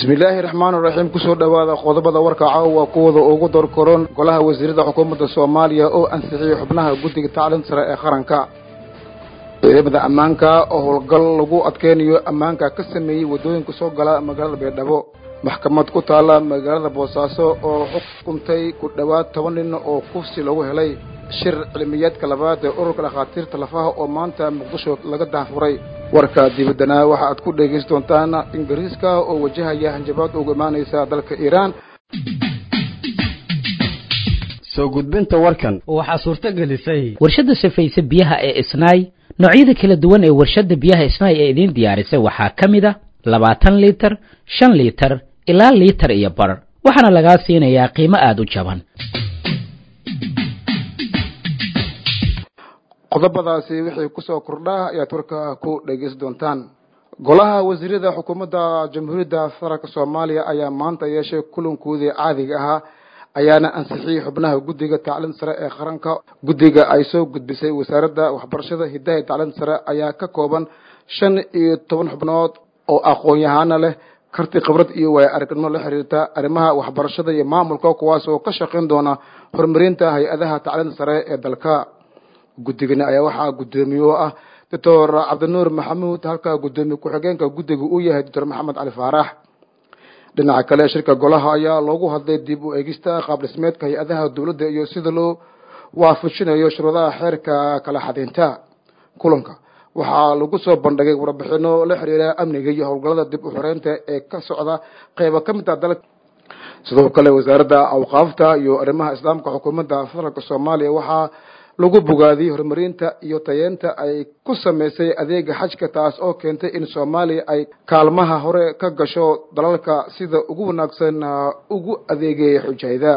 bismillaahi raxmaan raxiim kusoo dhowaada qodobada warka caawa kuwada ugu dorkoron golaha wasiirada xukuumadda soomaaliya oo ansixiyey xubnaha guddiga tacliinta sare ee qaranka ciidamada ammaanka oo howlgal lagu adkeynayo ammaanka ka sameeyey waddooyinka soo gala magaalada baydhabo maxkamad ku taalla magaalada boosaaso oo xukuntay ku dhowaad toban nin oo kufsi lagu helay shir cilmiyeedka labaad ee ururka dhakhaatiirta lafaha oo maanta muqdisho laga daahfuray warka dibaddana waxa aad ku dhegaysan doontaan ingiriiska oo wajahaya hanjabaad uga imaanaysa dalka iiraan soo gudbinta warkan waxaa suurto gelisay warshadda safayse biyaha ee isnaay noocyada kala duwan ee warshadda biyaha isnaay ee idiin diyaarisay waxaa ka mid a labaatan liitar shan liitar ilaa liitar iyo bar waxaana lagaa siinayaa qiimo aada u jaban qodobadaasi wixii kusoo kordhaa ayaad warka ku dhegaysan doontaan golaha wasiirada xukuumadda jamhuuriyadda federaalk soomaaliya ayaa maanta yeeshay kulankoodii caadiga ahaa ayaana ansixiyey xubnaha guddiga tacliinta sare ee qaranka guddiga ay soo gudbisay wasaaradda waxbarashada hiddaha tacliinta sare ayaa ka kooban shan iyo toban xubnood oo aqoon-yahaana leh karti khibrad iyo waaya aragnimo la xiriirta arrimaha waxbarashada iyo maamulka kuwaas oo ka shaqayn doona horumarinta hay-adaha tacliinta sare ee dalka guddigani ayaa waxaa guddoomiye oo ah doctor cabdinuur maxamuud halka guddoomiye ku-xigeenka guddiga uu yahay doctor maxamed cali faarax dhinaca kale shirka golaha ayaa loogu hadlay dib u eegista qaab dhismeedka hay-adaha dowladda iyo sida loo waafajinayo shuruudaha xeerka kala xadaynta kulanka waxaa lagu soo bandhigay warbixino la xiriira amniga iyo howlgallada dib u xoreynta ee ka socda qeyba ka mid ah dalka sidoo kale wasaaradda awqaafta iyo arrimaha islaamka xukuumadda federaalk soomaaliya waxaa lagu bogaadiyey horumarinta iyo tayeenta ay ku sameysay adeega xajka taas oo keentay in soomaaliya ay kaalmaha hore ka gasho dalalka sida ugu wanaagsan ugu adeegaya xujayda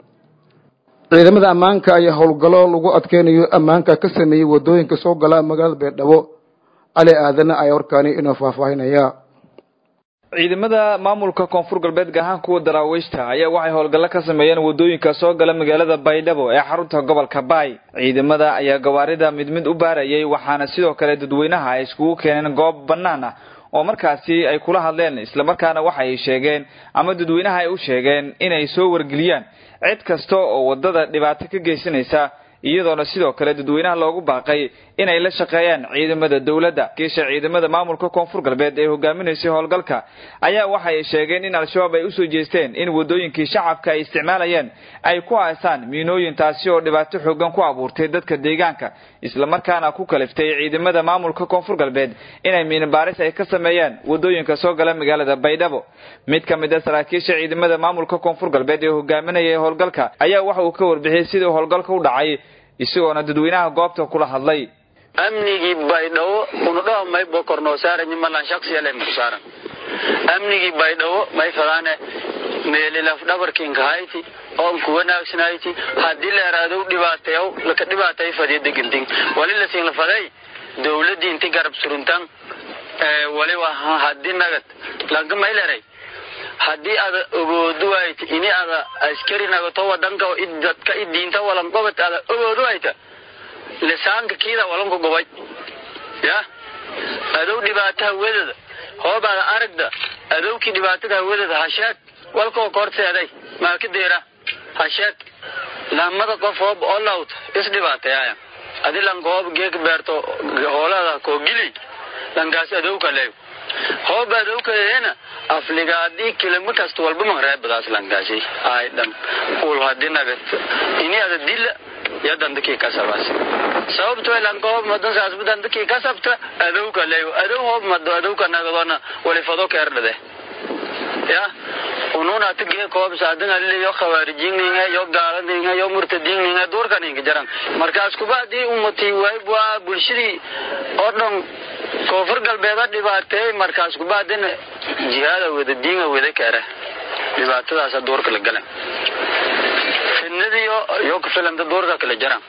ciidamada ammaanka ayaa howlgallo lagu adkeynayo ammaanka ka sameeyey waddooyinka soo gala magaalada beerdhabo cali aadana ayaa warkaani inoo faahfaahinaya ciidamada maamulka koonfur galbeed gaar ahaan kuwa daraawiishta ayaa waxay howlgallo ka sameeyeen waddooyinka soo gala magaalada baydhabo ee xarunta gobolka baay ciidamada ayaa gawaarida mid mid u baarayay waxaana sidoo kale dadweynaha ay iskugu keeneen goob bannaan ah oo markaasi ay kula hadleen islamarkaana waxay sheegeen ama dadweynaha ay u sheegeen inay soo wargeliyaan cid kasta oo waddada dhibaato ka geysanaysa iyadoona sidoo kale dadweynaha loogu baaqay inay la shaqeeyaan ciidamada dowladda kiisha ciidamada maamulka koonfur galbeed ee hogaaminaysay howlgalka ayaa waxay sheegeen in al-shabaab ay usoo jeesteen in waddooyinkii shacabka ay isticmaalayeen ay ku haystaan miinooyin taasi oo dhibaato xoogan ku abuurtay dadka deegaanka islamarkaana ku kaliftay ciidamada maamulka koonfur galbeed inay miinabaaris ay ka sameeyaan waddooyinka soo gala magaalada baydhabo mid ka mid a saraakiisha ciidamada maamulka koonfur galbeed ee hogaaminayay howlgalka ayaa waxa uu ka warbixiyey sidii howlgalka u dhacay isagoona dadweynaha goobta kula hadlay amnigii baydhabo unudhaho may bokornoo saarani malan shaksiyale saaran amnigii baydhabo may fadaane meelilaf dhabarkinka hayti oonku wanaagsanayti haddii la eraadow dhibaateyow laka dhibaatay fadiya degentin wali lasin la faday dowladii inti garab suruntan wali haddii nagad lanka mayleray haddii ada ogoodu wayta ini ada askari nagato wadanka dadka idiinta walan qobad ada ogoodu wayta lisaanka kiida walanku gobay ya adow dhibaata hawadada hoob ada aragda adowkii dhibaatada hawadada hasheeg walkoo korteeday maa ka deera hasheeg lamada qof hoob olawt isdhibaateyaaya adi lanka hoob geeka beerto hoolada koo gili lankaas adowka leeyo hoob adowkadeena afligaadii kilimo kasta walba mahreebadaas lankaasi ay dhan ul hadii nagat ini ada dila ya dandakii kasabaas sababto lanka hoob madan saasba dandakii kasabta adowka leeyo adow hoob mado adowka nagadona walifado keerdhade ya unun ati geek hoob saadan alile yo khawaarijinninga yo gaaladinga yo murtadinninga duurkaninka jaran markaas kuba hadii umati waayb waa bulshadii oo dhan koonfur galbeeda dhibaateey markaas kubaadina jihaada wada diinga wada keera dhibaatadaasa duurka la galan fidnadiyo yo ka filanta duurka kala jaran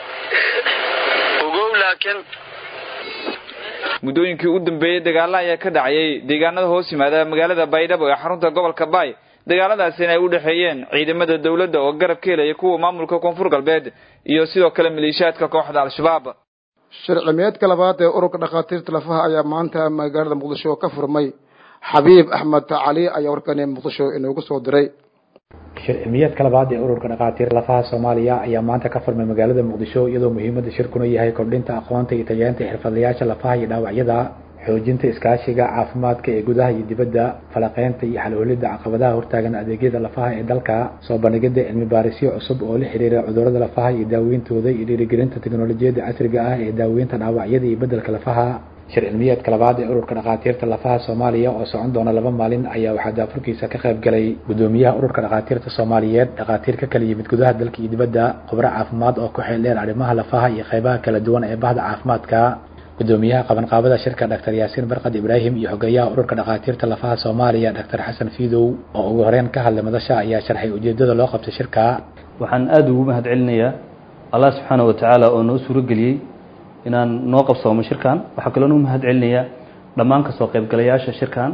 ogow laakiin muddooyinkii u dambeeyey dagaalla ayaa ka dhacayay deegaanada hoos yimaada magaalada baydhabo ee xarunta gobolka baay dagaaladaasina ay u dhexeeyeen ciidamada dowladda oo garab ka helaya kuwa maamulka koonfur galbeed iyo sidoo kale maleeshiyaadka kooxda al-shabaab shir cilmiyeedka labaad ee ururka dhakhaatiirta lafaha ayaa maanta magaalada muqdisho ka furmay xabiib axmed cali ayaa warkani muqdisho inoogu soo diray shir cilmiyeedka labaad ee ururka dhakhaatiir lafaha soomaaliya ayaa maanta ka furmay magaalada muqdisho iyadoo muhiimada shirkuna yahay kordhinta aqoonta iyo tayeenta xirfadlayaasha lafaha iyo dhaawacyada xoojinta iskaashiga caafimaadka ee gudaha iyo dibadda falaqeynta iyo xalholida caqabadaha hortaagan adeegyada lafaha ee dalka soo bandhigida cilmi baarisyo cusub oo la xiriira cudurrada lafaha iyo daaweyntooda iyo dhiirigelinta teknolojiyadda casriga ah ee daaweynta dhaawacyada iyo beddelka lafaha shir cilmiyeedka labaad ee ururka dhakhaatiirta lafaha soomaaliya oo socon doona laba maalin ayaa waxaa daafurkiisa ka qayb galay gudoomiyaha ururka dhakhaatiirta soomaaliyeed dhakhaatiir ka kala yimid gudaha dalka iyo dibadda khubro caafimaad oo ku xeel dheer arrimaha lafaha iyo qaybaha kala duwan ee bahda caafimaadka gudoomiyaha qabanqaabada shirka dr yaasiin barkad ibraahim iyo xogeeyaha ururka dhakhaatiirta lafaha soomaaliya dr xasan fiidow oo ugu horeyn ka hadlay madasha ayaa sharxay ujeedada loo qabtay shirka waxaan aada ugu mahad celinayaa allah subxaana wa tacaala oo noo suurageliyey inaan noo qabsoomo shirkan waxaa kaloo nu mahad celinayaa dhammaan kasoo qaybgalayaasha shirkan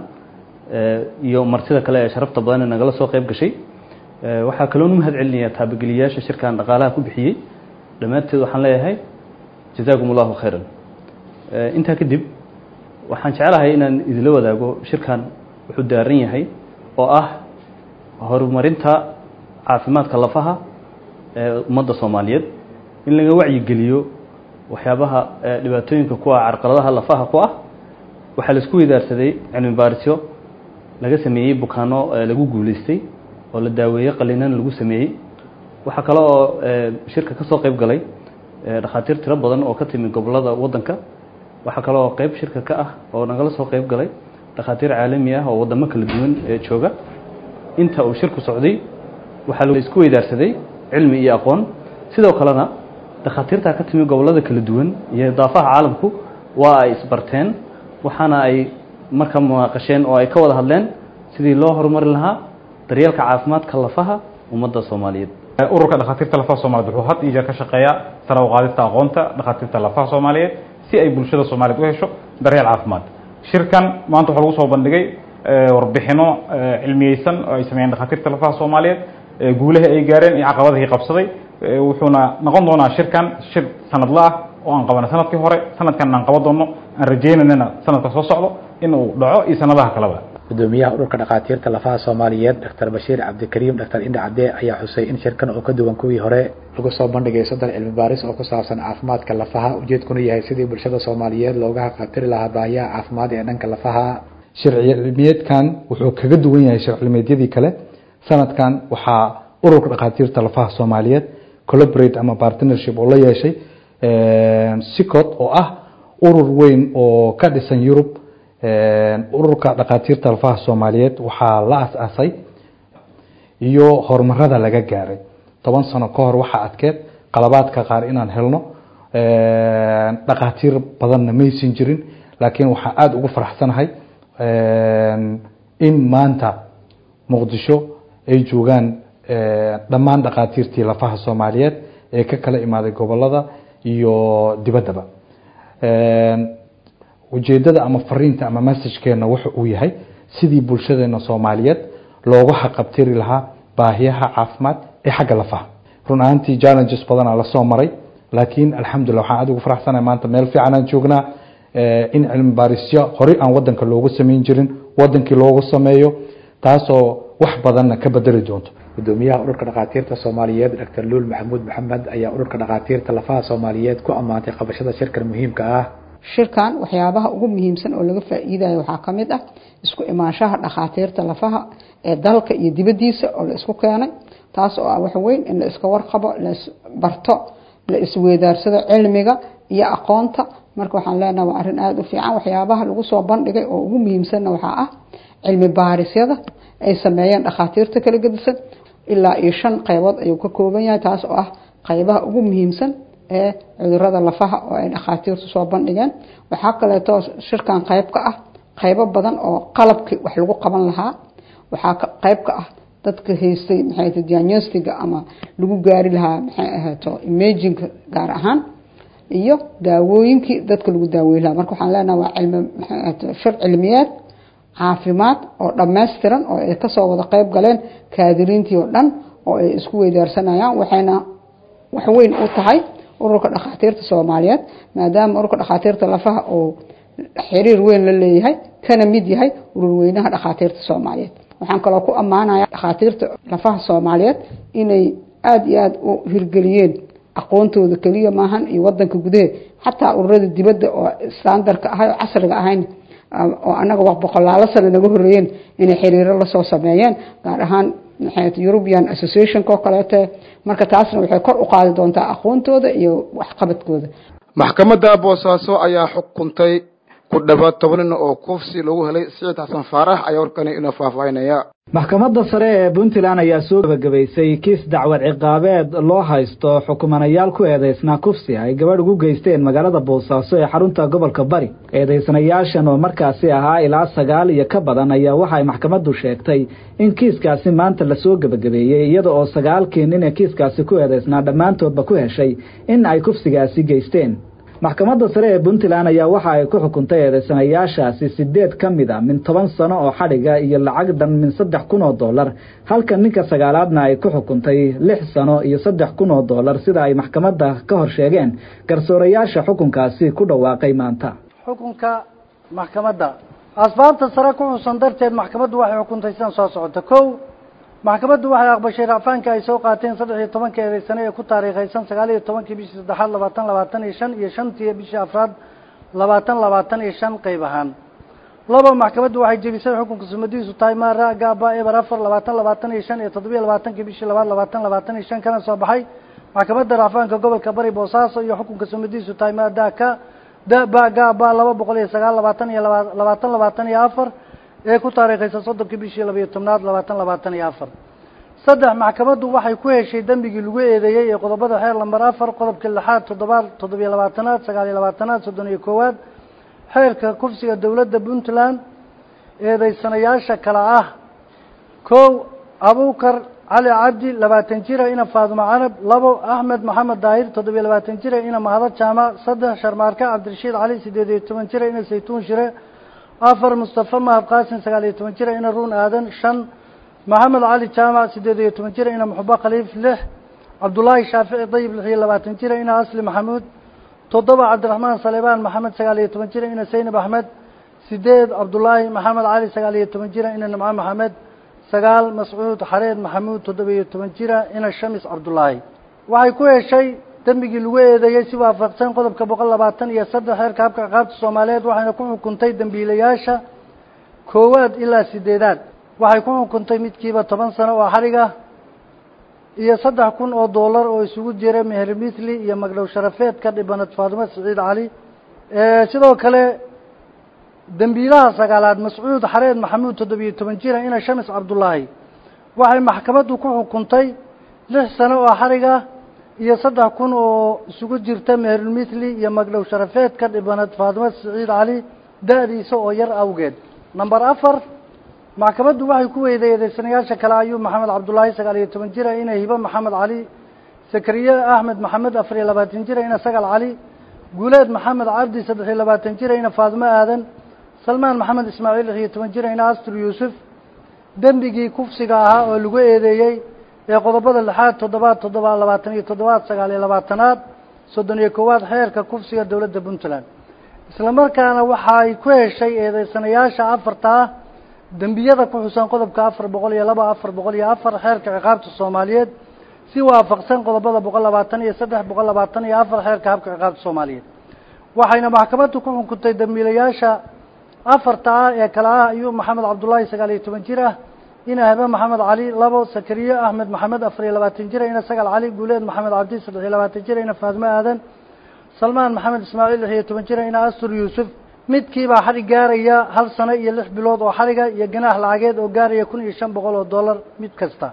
iyo martida kale ee sharafta badan ee nagala soo qayb gashay waxaa kaloo nu mahad celinayaa taabageliyayaasha shirkan dhaqaalaha ku bixiyey dhammaanteed waxaan leeyahay jazaakum allahu khayran intaa kadib waxaan jeclahay inaan idinla wadaago shirkan wuxuu daaran yahay oo ah horumarinta caafimaadka lafaha ee ummadda soomaaliyeed in laga wacyigeliyo waxyaabaha dhibaatooyinka ku ah carqaladaha lafaha ku ah waxaa laisku weydaarsaday cilmi baarisyo laga sameeyey bukaano lagu guuleystay oo la daaweeyey qalinan lagu sameeyey waxaa kale oo shirka ka soo qayb galay dhakhaatiir tiro badan oo ka timi gobolada waddanka waxaa kale oo qayb shirka ka ah oo nagala soo qayb galay dhakhaatiir caalami ah oo waddamo kala duwan ee jooga inta uu shirku socday waxaa la isku weydaarsaday cilmi iyo aqoon sidoo kalena dhakhaatiirtaa ka timi gobolada kala duwan iyo daafaha caalamku waa ay isbarteen waxaana ay marka munaaqasheen oo ay ka wada hadleen sidii loo horumari lahaa daryeelka caafimaadka lafaha ummadda soomaaliyeed ururka dhakhaatiirta lafaha soomaliyeed wuxuu had iyo jeer ka shaqeeyaa sare u qaadista aqoonta dhakhaatiirta lafaha soomaaliyeed si ay bulshada soomaaliyeed u hesho daryeel caafimaad shirkan maanta waxaa lagu soo bandhigay warbixino cilmiyeysan oo ay sameeyeen dhakhaatiirta lafaha soomaaliyeed guulaha ay gaareen iyo caqabadihii qabsaday wuxuuna noqon doonaa shirkan shir sanadla ah oo aan qabana sanadkii hore sanadkan aan qaban doono aan rajeynanana sanadka soo socdo in uu dhaco iyo sanadaha kaleba gudoomiyaha ururka dhakhaatiirta lafaha soomaaliyeed dr bashiir cabdikariim dr indha cadde ayaa xusay in shirkan oo ka duwan kuwii hore lagu soo bandhigay soddon cilmi baaris oo ku saabsan caafimaadka lafaha ujeedkuna yahay sidii bulshada soomaaliyeed looga haqabtiri lahaa baahiyaha caafimaad ee dhanka lafaha sharci cilmiyeedkan wuxuu kaga duwan yahay sharci cilmiyeedyadii kale sanadkan waxaa ururka dhakhaatiirta lafaha soomaaliyeed collaborate ama partnership oo la yeeshay sicod oo ah urur weyn oo ka dhisan yurub ururka dhakhaatiirta lafaha soomaaliyeed waxaa la as-aasay iyo horumarada laga gaaray toban sano ka hor waxaa adkeed qalabaadka qaar inaan helno dhakhaatiir badanna maysan jirin laakiin waxaa aada ugu faraxsanahay in maanta muqdisho ay joogaan dhammaan dhakhaatiirtii lafaha soomaaliyeed ee ka kala imaaday gobolada iyo dibaddaba ujeedada ama fariinta ama messajkeena wuxa uu yahay sidii bulshadeena soomaaliyeed loogu xaqabtiri lahaa baahiyaha caafimaad ee xagga lafaha run ahaantii challenges badanaa lasoo maray laakiin alxamdulillah waxaan aada ugu faraxsanahay maanta meel fiican aan joognaa in cilmi baarisyo horey aan wadanka loogu samayn jirin wadankii loogu sameeyo taasoo wax badanna ka bedeli doonto gudoomiyaha ururka dhakhaatiirta soomaaliyeed dr luul maxamuud maxamed ayaa ururka dhakhaatiirta lafaha soomaaliyeed ku ammaantay qabashada shirkan muhiimka ah shirkan waxyaabaha ugu muhiimsan oo laga faa-iidayo waxaa ka mid ah isku imaanshaha dhakhaatiirta lafaha ee dalka iyo dibaddiisa oo la isku keenay taas oo ah wax weyn in la iska warqabo la isbarto la isweydaarsado cilmiga iyo aqoonta marka waxaan leenaha waa arrin aada u fiican waxyaabaha lagu soo bandhigay oo ugu muhiimsanna waxaa ah cilmi baarisyada ay sameeyeen dhakhaatiirta kala gedisan ilaa iyo shan qaybood ayuu ka kooban yahay taas oo ah qaybaha ugu muhiimsan ee cudurada lafaha oo ay dhakhaatiirtu soo bandhigeen waxaa kaleeto shirkan qayb ka ah qaybo badan oo qalabkii wax lagu qaban lahaa waxaa qayb ka ah dadka haystay maxay diagnostiga ama lagu gaari lahaa maxay ahaato imaginka gaar ahaan iyo daawooyinkii dadka lagu daaweyn lahaa marka waxaan leenaha waa cilmi maxay ahaato shir cilmiyeed caafimaad oo dhammaystiran oo ay kasoo wada qayb galeen kaadiriintii oo dhan oo ay isku weydaarsanayaan waxayna wax weyn u tahay ururka dhakhaatiirta soomaaliyeed maadaama ururka dhakhaatiirta lafaha oo xiriir weyn la leeyahay kana mid yahay ururweynaha dhakhaatiirta soomaaliyeed waxaan kaloo ku ammaanaya dhakhaatiirta lafaha soomaaliyeed inay aada iyo aada u hirgeliyeen aqoontooda keliya maahan iyo wadanka gudahe xataa ururada dibadda oo standarka ahay oo casriga ahayn oo anaga wax boqolaalo sano naga horeeyeen inay xiriiro lasoo sameeyeen gaar ahaan european associationka oo kaleete marka taasna waxay kor u qaadi doontaa aqoontooda iyo waxqabadkooda maxkamadda boosaaso ayaa xukuntay ku dhawaad toban nin oo kufsi lagu helay siciid xasan faarax ayaa warkani inoo faahfaahinaya maxkamadda sare ee puntland ayaa soo gabagabaysay kiis dacwad ciqaabeed loo haysto xukumanayaal ku eedeysnaa kufsi ay gabadh ugu geysteen magaalada boosaaso ee xarunta gobolka bari eedeysanayaashan oo markaasi ahaa ilaa sagaal iyo ka badan ayaa waxa ay maxkamaddu sheegtay in kiiskaasi maanta lasoo gebagabeeyey iyada oo sagaalkii nin ee kiiskaasi ku eedeysnaa dhammaantoodba ku heshay in ay kufsigaasi geysteen maxkamadda sare ee puntland ayaa waxa ay ku xukuntay eedeysanayaashaasi sideed ka mid a min toban sano oo xadhiga iyo lacag dhan min saddex kun oo dollar halka ninka sagaalaadna ay ku xukuntay lix sano iyo saddex kun oo dollar sida ay maxkamadda ka hor sheegeen garsoorayaasha xukunkaasi ku dhawaaqay maanta xukunka maxkamadda asbaabta sare ku xusan darteed maxkamaddu waxay xukuntay sidan soo socota kow maxkamaddu waxay aqbashay racfaanka ay soo qaateen saddex iyo tobanka eedeysane ee ku taariikhaysan sagaal iyo tobankii bishii saddexaad labaatan labaatan iyo shan iyo shantii bishii afraad labaatan labaatan iyo shan qeyb ahaan laba maxkamaddu waxay jebisay xukunka sumadiisu tahay maara gaaba eber afar labaatan labaatan iyo shan iyo toddobiyo labaatankii bishii labaad labaatan labaatan iyo shan kana soo baxay maxkamadda racfaanka gobolka bari boosaaso iyo xukunka sumadiisu tahay maadaka daba gaaba laba boqol iyo sagaal labaatan iyo laba labaatan labaatan iyo afar ee ku taariikhaysa soddonkii bishii labayo tobnaad labaatan labaatan iyo afar saddex maxkamaddu waxay ku heshay dembigii lagu eedeeyey ee qodobada xeer lambar afar qodobka lixaad toddobaad toddobiyo labaatanaad sagaal iyo labaatanaad soddon iyo koowaad xeerka kufsiga dowladda puntland eedeysanayaasha kale ah kow abuukar cali cabdi labaatan jira ina faadumo canab labo axmed maxamed daahir toddobiyo labaatan jira ina mahado jaamac saddex sharmaarka cabdirashiid cali sideed iyo toban jira ina saytuun shire afar mustafa mahab qaasin sagaal iyo toban jira ina ruun aadan shan maxamed cali jaamac sideed iyo toban jira ina muxubo khaliif lix cabdullaahi shaafici dayib lix iyo labaatan jira ina asli maxamuud toddoba cabdiraxmaan saleebaan maxamed sagaal iyo toban jira ina saynab axmed sideed cabdullaahi maxamed cali sagaal iyo toban jira ina nimco maxamed sagaal mascuud xareed maxamuud toddoba iyo toban jira ina shamis cabdullaahi waxay ku heshay dembigii lagu eedeeyey si waafaqsan qodobka boqol labaatan iyo saddex xeerka habka ciqaabta soomaaliyeed waxayna ku xukuntay dembiilayaasha koowaad ilaa sideedaad waxay ku xukuntay midkiiba toban sano oo xadhiga iyo saddex kun oo dollar oo isugu jira meher mithli iyo magdhow sharafeedka dhibanad faadimo siciid cali sidoo kale dembiilaha sagaalaad mascuud xareed maxamuud toddobiyo toban jira ina shamis cabdullaahi waxay maxkamaddu ku xukuntay lix sano oo xadhiga iyo saddex kun oo isugu jirta meherulmithli iyo magdhow sharafeedka dhibanad faadimo siciid cali da-diisa oo yar awgeed number afar maxkamaddu waxay ku weyday eedeysanayaasha kale ayuub maxamed cabdullaahi sagaal iyo toban jira ina hibo maxamed cali sakariye axmed maxamed afar iyo labaatan jira ina sagal cali guuleed maxamed cabdi saddex iyo labaatan jira ina faadimo aadan salmaan maxamed ismaaciil lix iyo toban jira ina astur yuusuf dembigii kufsiga ahaa oo lagu eedeeyey ee qodobada lixaad toddobaad toddobaad labaatan iyo toddobaad sagaal iyo labaatanaad soddon iyo koowaad xeerka kufsiga dowladda puntland isla markaana waxay ku heshay eedeysanayaasha afarta ah dembiyada ku xusan qodobka afar boqol iyo laba afar boqol iyo afar xeerka ciqaabta soomaaliyeed si waafaqsan qodobada boqol labaatan iyo saddex boqol labaatan iyo afar xeerka habka ciqaabta soomaaliyeed waxayna maxkamaddu ku xukuntay dembiilayaasha afarta ah ee kale ah ayuub maxamed cabdullaahi sagaal iyo toban jir ah ina habe maxamed cali labo sakariye axmed maxamed afar iyo labaatan jira ina sagal cali guuleed maxamed cabdi saddex iyo labaatan jira ina faadimo aadan salmaan maxamed ismaaciil lix iyo toban jira ina astur yuusuf midkiibaa xadhig gaaraya hal sano iyo lix bilood oo xadhiga iyo ganaax lacageed oo gaaraya kun iyo shan boqol oo dollar mid kasta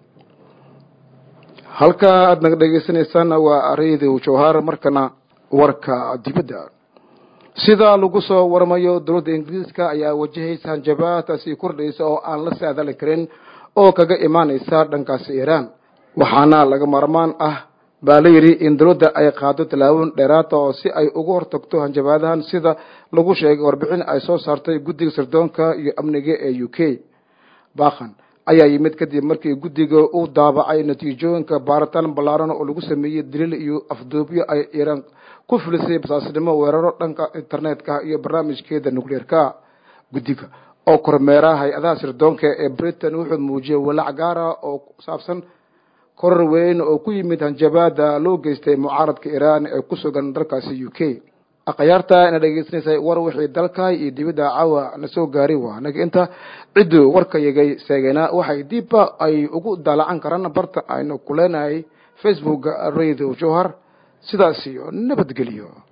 halka aada naga dhegeysanaysaana waa radio jawhar markana warka dibadda sida lagu soo warmayo dowladda ingiriiska ayaa wajahaysa hanjabaad sii kordhaysa oo aan la saadali karin oo kaga imaanaysa dhankaasi iiraan waxaana laga maarmaan ah baa la yidhi in dowladda ay qaado tallaabooyin dheeraada oo si ay uga hortagto hanjabaadahan sida lagu sheegay warbixin ay soo saartay guddiga sirdoonka iyo amniga ee u k bakan ayaa yimid kadib markii guddiga uu daabacay natiijooyinka baaritaan ballaaran oo lagu sameeyey daliil iyo afduubyo ay iiraan ku filisay basaasnimo weeraro dhanka internetka iyo barnaamijkeeda nucleerka guddiga oo kormeera hay-adaha sirdoonka ee britain wuxuu muujiyey walaac gaara oo ku saabsan korar weyn oo ku yimid hanjabaada loo geystay mucaaradka iiraan ee ku sugan dalkaasi u k akhyaarta ina dhegeysanaysay war wixii dalka iyo dibadda caawa na soo gaari waa anaga inta cidduu warka yagay seegeynaa waxay diibba ay ugu daalacan karaan barta aynu ku leenahay facebook radio jowhar sidaas iyo nabadgelyo